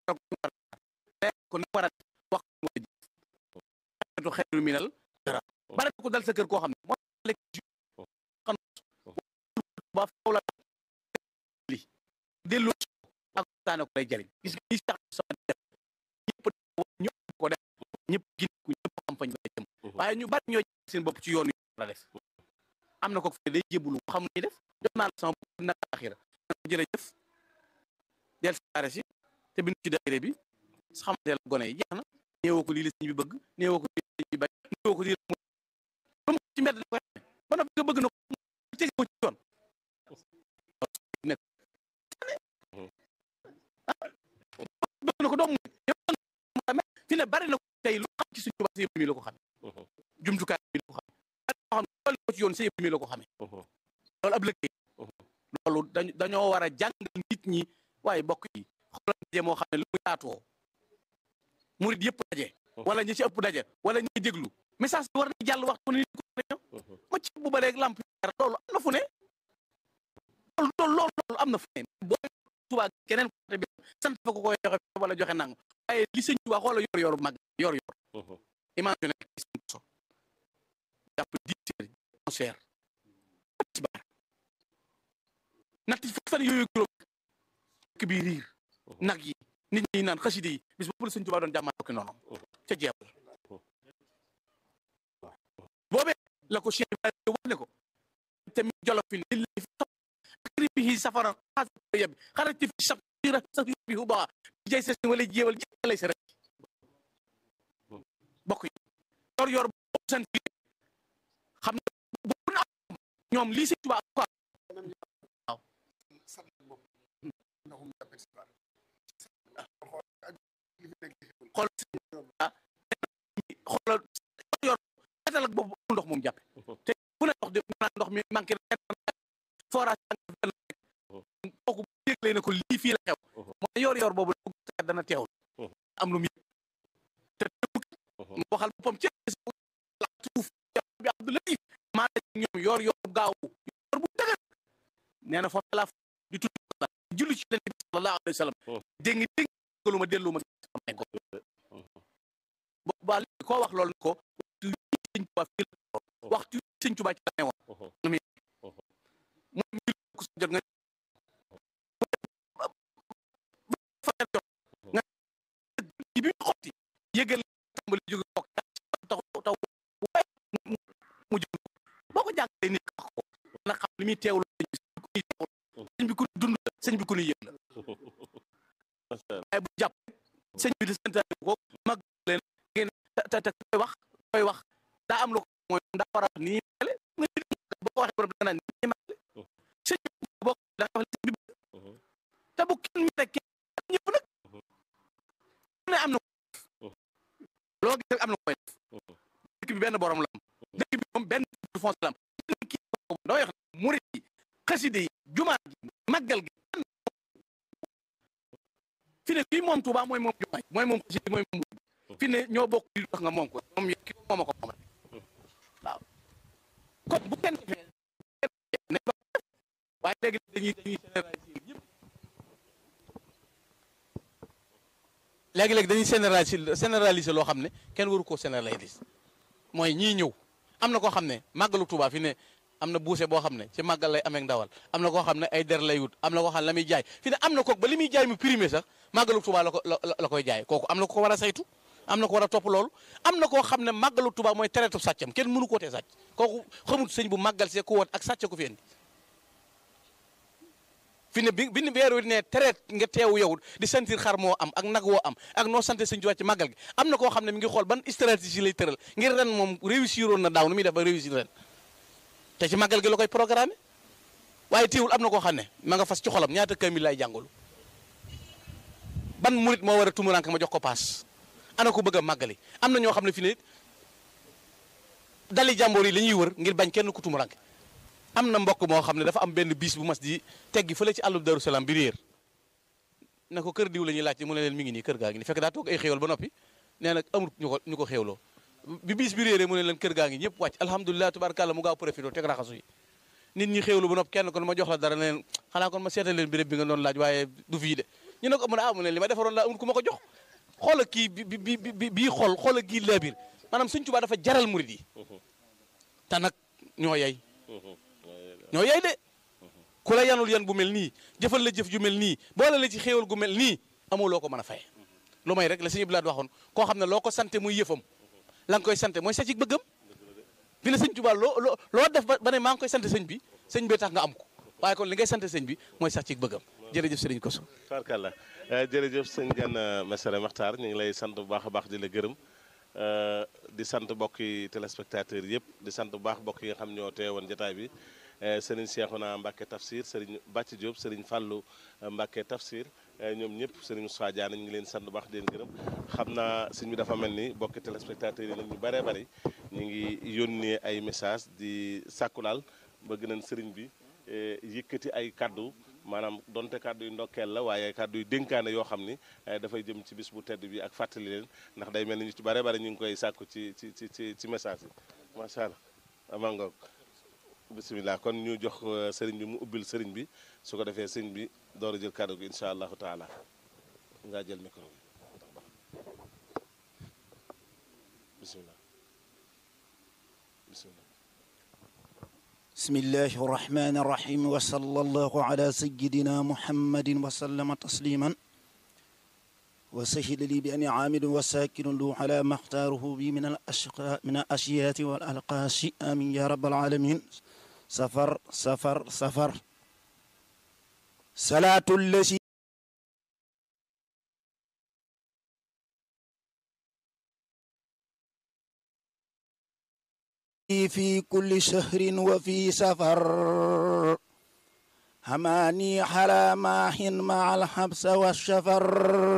ko ni war a wax mooy jëf xeetu minal dara bare ko dal sa kër koo xam ne moo lekk ji xam ba faw la li delloo ak taane ko lay jariñ gis nga ñi sax sama def ñëpp ñëpp ko def ñëpp gindiku ñëpp xam fañ lay jëm waaye ñu bari ñoo seen bopp ci yoon yu la def am na ko fe day jébbalu xam ni def jox naa la sama bopp naka axira jërëjëf del saare si te bindu ci daayira bi xamante la gone yi jeex na néewoo ko lii la sëñ bi bëgg néewoo ko lii la sëñ bi bañ néewoo ko lii la mu mu ci mbedd la ko xamee ba noppi nga bëgg na ko tege ko ci yoon nekk bëgg na ko doom mu fi ne bari na ko tey lu xam ci suñu wax si mi la ko xamee jumtukaay bi la ko xamee xam ne ko ci yoon si mi la ko xamee loolu ab liggéey loolu dañ dañoo war a jàngal nit ñi waaye bokk yi xoolal daje moo xam ne lu mu yaatoo murid yëpp daje wala ñi ci ëpp daje wala ñi déglu message bi war na jàll waxtu ni ko ñëw ma ci bu ba léegi lamp loolu am na fu ne loolu loolu loolu am na fu ne boo Tuubaa keneen côté bi sant fa ko koy joxe wala joxe nangu waaye li sëñ Tuubaa xoola yor yor mag yor yor imagine seen so jàpp dix heures onze heures ci baar natt fukki fan yooyu juróom ki bi riir nag yi nit ñi naan xaside yi bis boobu la sëñ Tuubaa doon jàmmaa ko noonu ca jeewal boobee la ko Cheikh Ibrahima wax ne ko tamit jolofin lillahi fi akribihi safara xaasa yebbi xarajti fi safira safi hu baa jay sa wala jéewal jëlay sa rek bokk yi yor yor boobu sant xam ne bu na ñoom lii sëñ Tuubaa ko waaw xool xoolal yor etal ak boobu ndox moom jàppe te bu ne ndox di naan ndox mi manqué forage kooku bu dégle ne ko lii fii la xew mooy yor yor boobu dana teewul am lu mu te mu waxal boppam ci suuf bi Abdoulaye maa ñoom yor yor gaaw yor bu dëgër nee na foofu la di tudd la julli ci leen bi sallallahu alayhi wa sallam dégg nga dégg nga lu ma dellu ma am ko ba koo wax loolu ko waxtu sëñ Tuubaa fii la waxtu sëñ Tuubaa ci la ne woon mi mooy mil ku sa jot nga fajar jot nga bi mu xotti yëgal tàmbali jóge bokk taw taw mu jóg boo ko jàngalee nit wax ko na xam li muy teewlu sëñ bi ku dund sëñ bi ku nu yëg la waaye bu jàpp sëñ bi di santaane ko mag leen ngeen te te koy wax koy wax daa am lu ko mooy daa war a nii mele boo ko waxee borom dana nii mele sëñ bi boo ko daa wax sëñ bi te bu kenn mi rek ñëpp nag ne am na loo gis rek am na koy def dëkk bi benn borom la am dëkk bi moom benn fond la am kii doo wax murit yi xaside yi jumaa gi màggal gi fi ne kii moom Tuubaa mooy moom jumaa mooy moom xaside mooy moom fi ne ñoo bokk li wax nga moom ko moom ki moom a ko moomal waaw kon bu kenn defee ne ba waaye léegi dañuy dañuy généraliser yëpp léegi-léegi dañuy généraliser généraliser loo xam ne kenn waru koo généraliser mooy ñii ñëw am na koo xam ne màggalu Tuubaa fi ne am na buuse boo xam ne ci màggal lay amee ndawal am na koo xam ne ay der lay wut am na koo xam ne la muy jaay fi ne am na kook ba li muy jaay mu primé sax màggalu Tuubaa la ko la koy jaay kooku am na ko war a saytu am na ko war a topp loolu am na koo xam ne màggalu Tuubaa mooy tereetu sàccam kenn mënu koo tee sàcc kooku xamul sëñ bu màggal see ku woon ak sàcc ko fi indi fi ne bi bi ni weer wi ne tereet nga teewu yow di sentir xar moo am ak nag woo am ak noo sante sëñ Tuubaa ci màggal gi am na koo xam ne mi ngi xool ban stratégie lay tëral ngir ren moom réussir woon na daaw nu muy def ba réussir ren te ci màggal gi la koy programme waaye teewul am na koo xam ne ma nga fas ci xolam ñaata kamil lay jàngalu ban murit moo war a tumurank ma jox ko paas ana ko bëgg a màggali am na ñoo xam ne fi ne dali jàmboor yi la ñuy wër ngir bañ kenn ku tumurank am na mbokk moo xam ne dafa am benn bis bu mas di teggi fële ci àllub Daru Salaam bi réer na ko kër diw la ñuy laajte mu ne leen mi ngi nii kër gaa ngi nii fekk daa toog ay xéewal ba noppi nee nag amul ñu ko ñu ko xéewloo bi bis bi réeree mu ne leen kër gaa ngi ñëpp wàcc alhamdulilah tubaarkàlla mu gaaw profité teg raxasu yi nit ñi xéewlu ba noppi kenn kon ma jox la dara ne leen xanaa kon ma seetal leen béréb bi nga doon laaj waaye du fii de ñu ne ko mu ne ah mu ne li ma defaroon laa amul ku ma ko jox xoola kii bi bi bi bii xool xoola kii laabir maanaam sëñ Tuubaa dafa jaral murid yi te nag ñoo yay ñoo yay de ku la yanul yan bu mel nii jëfal la jëf ju mel nii boole la ci xéewal gu mel nii amoo loo ko mën a faye lu may rek la sëñ Blaat waxoon koo xam ne loo ko sante muy yëfam la nga koy sante mooy sa ci bëggam bi la sëñ Tuubaa loo loo loo def ba ne maa ngi koy sant sëñ bi sëñ bee tax nga am ko waaye kon li ngay sant sëñ bi mooy sax ci bëggam jërëjëf sëriñ Koso tarkalla jërëjëf sëñ Gana Messere Maxtaar ñu ngi lay sant bu baax a baax di la gërëm di sant mbokki téléspectateurs yëpp di sant bu baax mbokk yi nga xam ñoo teewoon jotaay bi sëriñ Cheikhouna Mbacke Tafsir sëriñ Bàcc Diop sëriñ Fallou Mbacke Tafsir ñoom ñëpp sëriñ Moussa Diagne ñu ngi leen sant bu baax di leen gërëm xam naa sëñ bi dafa mel ni mbokki téléspectateurs yi nag ñu bëree bëri ñu ngi yónnee ay message di sàkku daal bëgg nañ sëriñ bi yëkkati ay kaddu maanaam donte kaddu yu ndokkeel la waaye kaddu yu dénkaane yoo xam ni dafay jëm ci bis bu tedd bi ak fàttali leen ndax day mel ni ñu ci bare bare ñu ngi koy sàkku ci ci ci ci ci message yi macha allah amaa ngoog bisimilah kon ñu jox sëriñ bi mu ubbil sëriñ bi su ko defee sëriñ bi door a jël kaddu gi incha allahu taala ngaa jël micro bi bisimilah bisimilah. بسم الله الرحمن الرحيم وصلى الله على سيدنا محمد وسلم تسليما وسهل لي بأن عامل وساكن له على ما اختاره بي من الأشقاء من الأشياء والألقاش آمين يا رب العالمين سفر سفر سفر صلاة التي في كل شهر وفي سفر هماني على ماح مع الحبس والشفر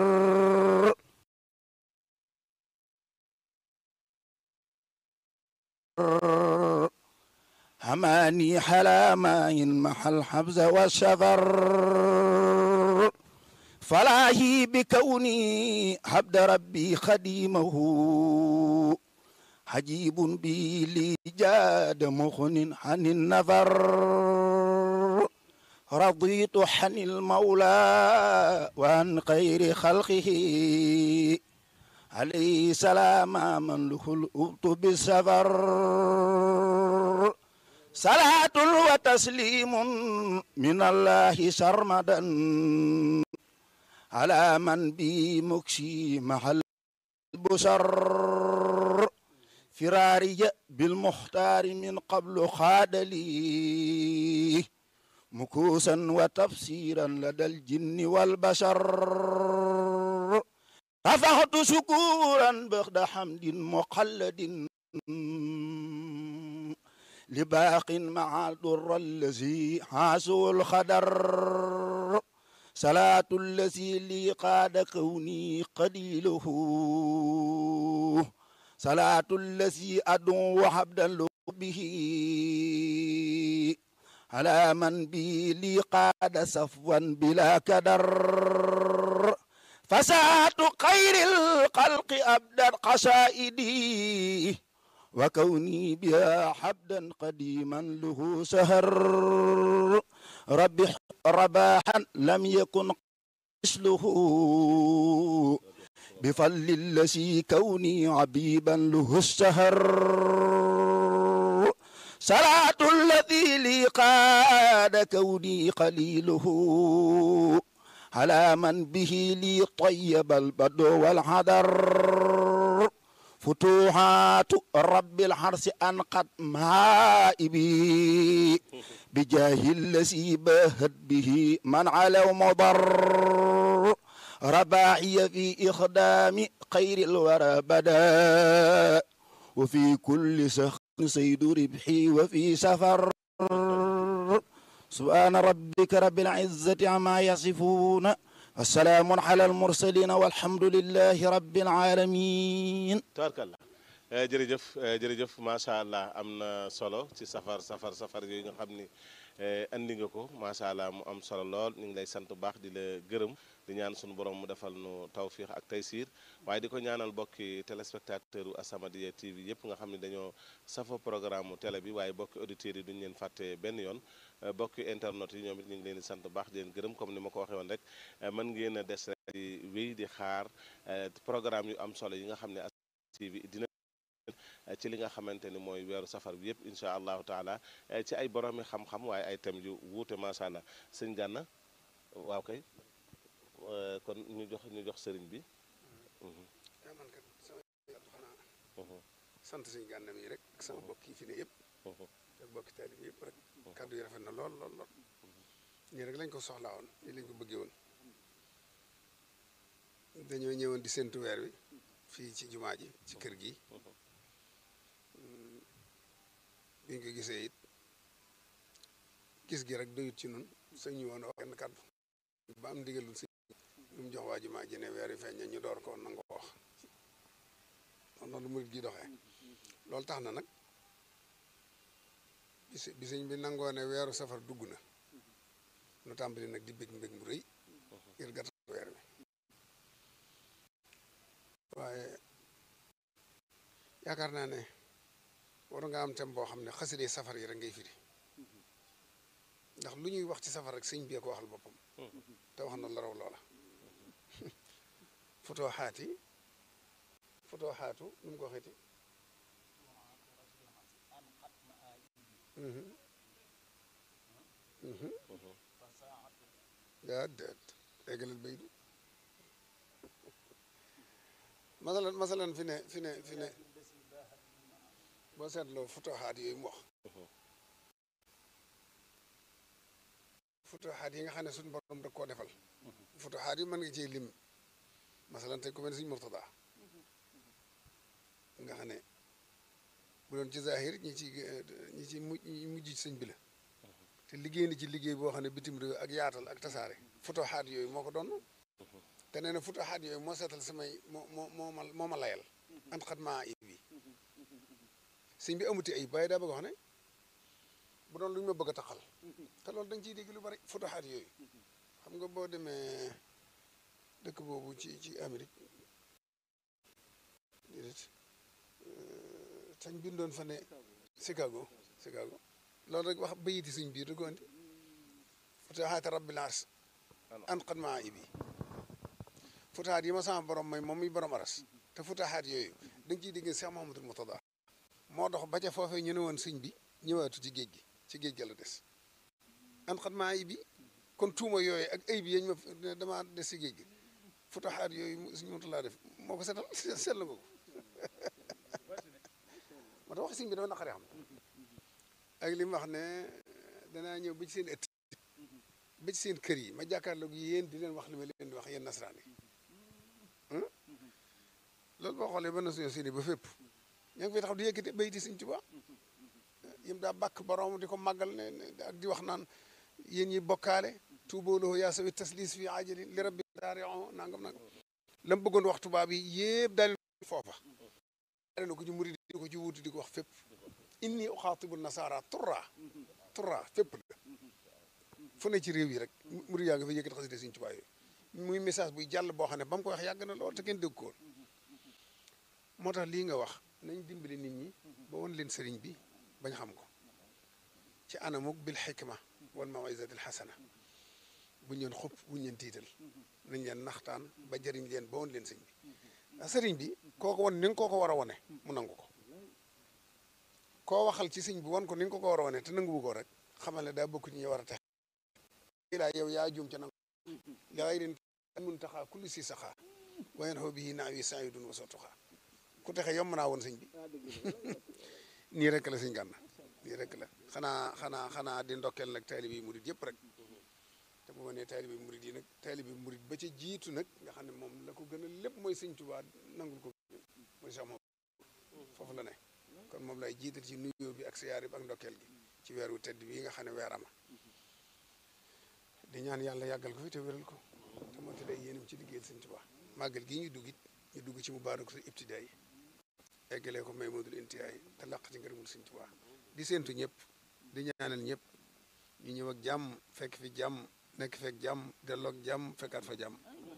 هماني على ماح مع الحبس والشفر فلاهي بكوني عبد ربي خديمه حجيب بي لي جاد مخن عن النفر رضيت عن المولى وعن خير خلقه عليه سلام من له الأبط بالسفر صلاة وتسليم من الله سرمدا على من بي مكشي محل البشر فراري بالمختار من قبل خاد لي مكوسا وتفسيرا لدى الجن والبشر رفعت شكورا بغد حمد مقلد لباق مع الضر الذي حاسوا الخدر صلاة الذي لي قاد كوني قليله صلاة الذي أدعو حبدا به على من بي لي قاد صفوا بلا كدر فساة خير الخلق أبدا قصائدي وكوني بها حبدا قديما له سهر ربي رباحا لم يكن مثله بفضل الذي كوني عبيبا له السهر صلاة الذي لي قاد كوني قليله على من به لي طيب البدو والحذر فتوحات رب الحرس أنقد مائبي بجاه الذي باهت به من على مضر رباعي في إخدام خير الورى بدا وفي كل سخن سيد ربحي وفي سفر سبحان ربك رب العزة عما يصفون والسلام على المرسلين والحمد لله رب العالمين tabarkalla jërëjëf jërëjëf macha allah am na solo ci safar safar safar yooyu nga xam ni andi nga ko macha allah mu am solo lool ñu ngi lay sant bu baax di la gërëm di di ñaan sunu borom mu defal nu tawfiix ak taysiir waaye di ko ñaanal bokki téléspectateur u As-Samadiyya TV yëpp nga xam ne dañoo safo programme mu télé bi waaye bokki auditeurs yi duñu leen fàtte benn yoon bokki internet yi ñoom it ñu ngi leen di sant baax di leen gërëm comme ni ma ko waxee woon rek mën ngeen a des rek di wéy di xaar programme yu am solo yi nga xam ne As-Samadiyya TV dina ci li nga xamante ni mooy weeru safar bi yëpp incha allahu taala ci ay boroomi xam-xam waaye ay thèmes yu wuute macha allah sëñ Gana waaw kay kon ñu jox ñu jox sëriñ bi. yaa man kat sama yàlla xanaa sant suñu Gana mi rek ak sama mbokk yi fi ne yëpp ak mbokki taalibe bi yëpp rek kàddu yi rafet na lool lool lool nii rek lañ ko soxlaa woon nii lañ ko bëggee woon dañoo ñëwoon di séntu weer wi fii ci jumaa ji ci kër gi biñ ko gisee it gis gi rek doyut ci nun sëñ ñu woon wax kenn kàddu ba am ndigalul sëñ lu mu jox waa jumaa ji ne weer wi feeñ ñu door ko nangoo wax noonu murit gi doxee loolu tax na nag bis bi sëñ bi nangoo ne weeru safar dugg na nu tàmbali nag di bég mbég mu rëy ngir gàttal weer wi waaye yaakaar naa ne war nga am tem boo xam ne xaside safar yi rek ngay firi ndax lu ñuy wax ci safar rek sëñ bi ko waxal boppam te wax na la raw loola futoo xaati futoo xaatu nu mu ko waxeeti daa déet eggalal bay du masalan masalan fi ne fi ne fi ne boo seetloo futuxaat yooyu mu wax futuxaat yi nga xam ne suñu borom da koo defal futuxaat yi mën nga ciy lim masalan tey ku mel ne suñu Murtada nga xam ne bu doon ci zahir ñi ci ñi ci mujj ñi mujj ci sëñ bi la te liggéey na ci liggéey boo xam ne bitim réew ak yaatal ak tasaare futuxaat yooyu moo ko doon te nee na futuxaat yooyu moo seetal samay moo moo moo ma moo ma layal an xat maa ayib bi sëñ bi amuti ayib waaye daa bëgg wax ne bu doon lu ñu ma bëgg a taxal te loolu dañ ciy dégg lu bari futuxaat yooyu xam nga boo demee dëkk boobu ci ci Amérique déedéet sañ bindoon fa ne Chicago Chicago loolu rek wax bayiti suñ biir da ko andi futuxaat rabbil ars an xat maa ayib bi futahaat yi ma sama borom may moom muy borom aras te futahaat yooyu da nga ciy dégg Cheikh Mahamadul Murtada moo dox ba ca foofee ñu ne woon sëñ bi ñëwaatu ci géej gi ci géej ga la des an xat maa yi bi kon tuuma yooyu ak ay bi yañ ma damaa des ci géej gi futahaat yooyu suñu Murtada def moo ko setal seetlu nga ko moo tax wax sëñ bi dafa naqaree xam ak li mu wax ne danaa ñëw ba ci seen ëtt ba ci seen kër yi ma jàkkaarloog yéen di leen wax li ma leen di wax yéen nasaraan yi loolu boo xoolee ba nation sini ba fépp ña ngi fi taxaw di yëkkati bayti Sëñ Tuubaa yim daa bàkk borom di ko màggal ne ak di wax naan yéen ñi bokkaale tuubooloo yaa sawi taslis fi ajali li rabbi daari nangam nangam la mu bëggoon wax tubaab yi yëpp daal foofa daal na ko ci murid di ko ci wuuti di ko wax fépp inni uxaatibu nasaara turra turra fépp la fu ne ci réew yi rek murid yaa nga fa yëkkati xasida Sëñ Tuubaa yooyu muy message buy jàll boo xam ne ba mu ko wax yàgg na lool te kenn dégg ko moo tax lii nga wax nañ dimbali nit ñi ba won leen sëriñ bi bañ xam ko ci anamuk bil xikma wal mawizati alxasana buñ leen xupp buñ leen tiital nañ leen naxtaan ba jëriñ leen ba won leen sëriñ bi ndax sëriñ bi kooko won ni nga koo ko war a wone mu nangu ko koo waxal ci sëriñ bi won ko ni nga ko ko war a wone te nangu ko rek xamal ne daa bokk ci ñi war a tex laa yow yaa juum ca nangu li xayrin mun taxaa kulli si saxaa wayen xoo bii naaw yi saa yu dun wasoo tuxaa ku texe yomb naa woon sëñ bi nii rek la sëñ Gana nii rek la xanaa xanaa xanaa di ndokkeel nag taalibe yi murit yëpp rek te bu ma nee taalibe yi murit yi nag taalibe yi murit ba ca jiitu nag nga xam ne moom la ko gën a lépp mooy sëñ Tuubaa nangul ko mooy sax moom foofu la ne kon moom lay jiital ci nuyoo bi ak siyaar bi ak ndokkeel gi ci weeru tedd bii nga xam ne weer ama di ñaan yàlla yàggal ko fi te wéral ko te moo te day yéenam ci liggéeyal sëñ Tuubaa màggal gii ñu dugg it ñu dugg ci mu baaraku sa ibtidaay eggalee ko may modul intiyaay te làq ci ngërëmul sëñ Tuubaa di séentu ñëpp di ñaanal ñëpp ñu ñëw ak jàmm fekk fi jàmm nekk fekk jàmm delloog jàmm fekkaat fa jàmm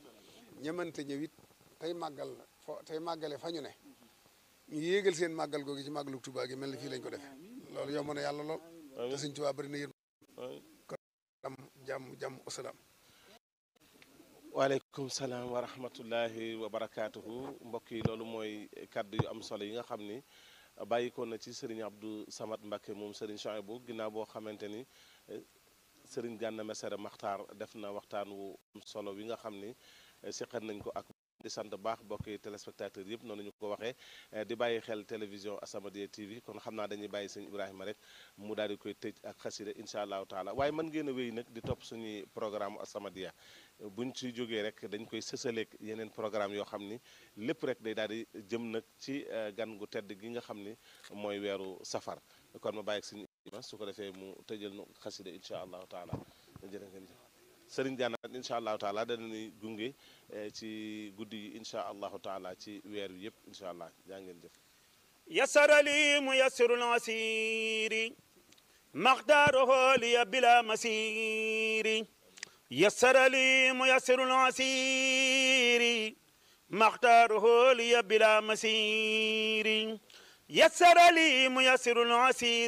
ñamante ñëwit tey màggal fo tey màggale fa ñu ne ñu yéegal seen màggal googu ci màggalu Tuubaa gi mel ni fii lañ ko def loolu yomb na yàlla lool te sëñ Tuubaa bari na yéen am jàmm jàmm wasalaam waaleykum salaam wa rahmatullahi wa barakaatuhu mbokk yi loolu mooy kàddu yu am solo yi nga xam ni bàyyi ko na ci Serigne Abdou Samad Mbacké moom Serigne Chouaïbou ginnaaw boo xamante ni Serigne Gana Messere Maxtaar def na waxtaan wu am solo wi nga xam ni seqal nañ ko ak di sant baax mbokki téléspectateurs yëpp noonu ñu ko waxee di bàyyi xel télévision As-Samadiyya TV kon xam naa dañuy bàyyi sëñ Ibrahima rek mu daal di koy tëj ak xasida incha allahu taala waaye mën ngeen a wéy nag di topp suñuy programme As-Samadiyya buñ ci jógee rek dañ koy sësaleeg yeneen programme yoo xam ni lépp rek day daal di jëm nag ci gan gu tedd gi nga xam ni mooy weeru safar kon ma bàyyi ak sëñ Ibrahima su ko defee mu tëjal nu xasida incha allahu taala jërë ngeen jëf sëriñ Gana incha allahu taala danañuy gunge ci guddi yi incha allahu taala ci weer wi yëpp incha allah jaa ngeen jëf يسر لي ميسر العسير مقداره لي بلا مسير يسر لي ميسر العسير مقداره لي بلا مسير يسر لي ميسر العسير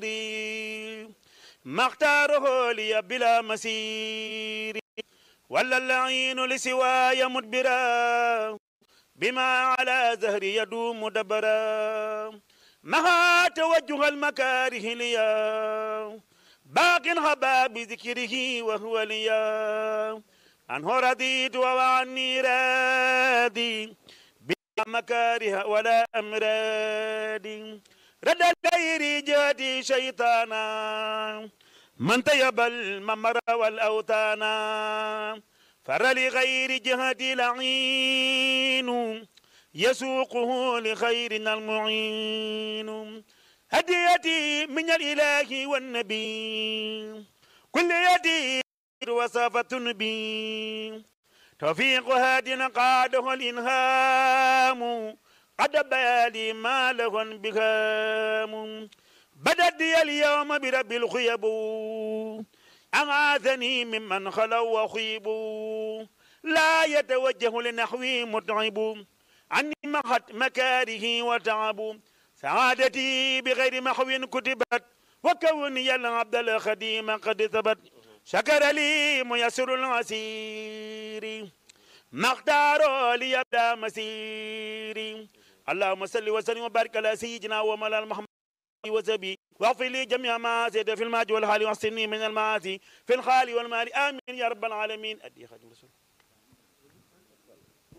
مختاره لي بلا مسير ولا اللعين لسواي مدبرا بما على زهري يدوم دبرا مها توجه المكاره ليا باق هبا بذكره وهو ليا عنه رضيت وعني رادي بلا مكاره ولا أمراد رد الغير جادي شيطانا من طيب الممر والأوتانا فر لغير جهتي لعين يسوقه لخيرنا المعين هديتي من الإله والنبي كل يدي وصفة بي توفيق هاد قاده الإنهام قد بالي ما له بهام بدت لي اليوم برب الخيب أغاثني ممن خلوا وخيبوا لا يتوجه لنحوي متعب عني محت مكاره وتعب سعادتي بغير محو كتبت وكوني العبد الخديم قد ثبت شكر لي ميسر العسير مختار لي يبدا مسيري اللهم صل وسلم وبارك على سيدنا ومولانا محمد وزبي واغفر لي جميع ما زيد في الماج والحال واحسني من المعاصي في الخال والمال امين يا رب العالمين ادي خادم رسول